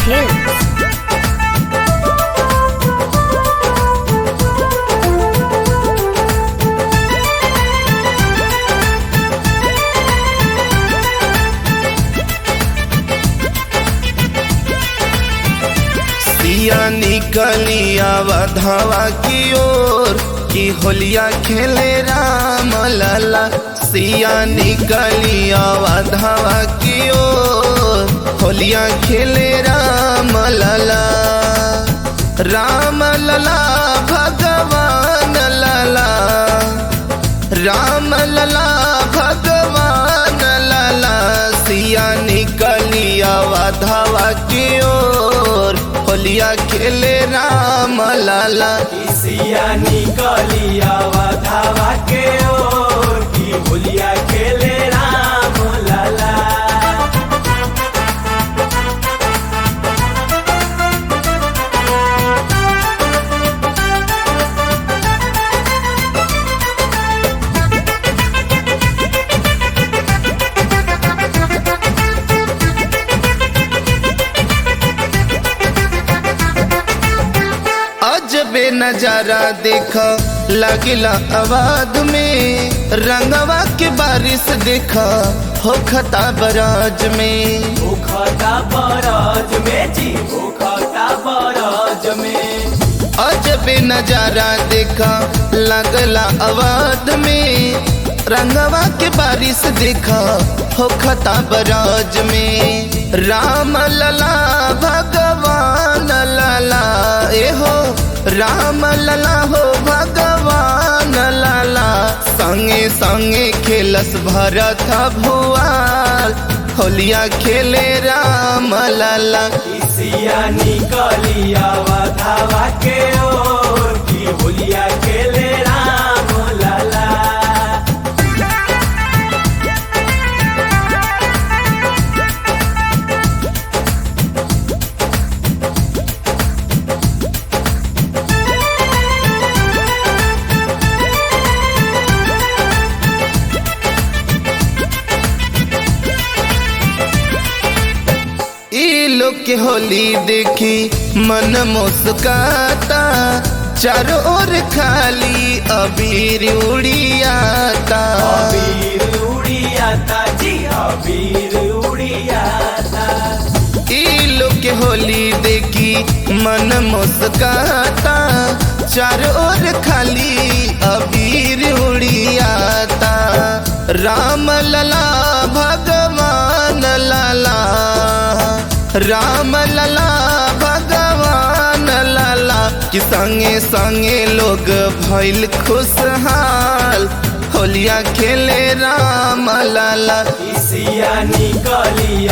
Hills. सिया निकलिया वधवा की ओर की होलिया खेले राम लला सिया निकलिया वधवा की ओर होलिया खेले राम लला राम लला भगवान लला राम लला भगवान लला सिया निकलिया वधवा की ओर होलिया खेले राम लला सिया निकलिया धावा के ओर की होलिया खेले राम लाला अजबे नजारा देखा लगिला आवाज में रंगवा के बारिश देखा हो खता बराज में भूखता बरज में जी भूखता बरज में अजबे नजारा देखा लगला आवाज में रंगवा के बारिश देखा हो खता बराज में राम लला भगवान लला ए हो राम लला हो भगवान लला संगे संगे खेलस भरत भुआल होलिया खेले राम लला सिया निकलिया धावा के ओर की होलिया खेले राम लाला ई लोग के होली देखी मन मुस्काता चारों ओर खाली अबीर उड़ियाता अबीर उड़ियाता जी अबीर उड़ियाता ई लोग के होली देखी मन मुस्काता चारों ओर खाली अबीर उड़ियाता राम लला भगवान लला राम लला भगवान लला कि संगे संगे लोग भइल खुशहाल होलिया खेले राम लला सिया निकलिया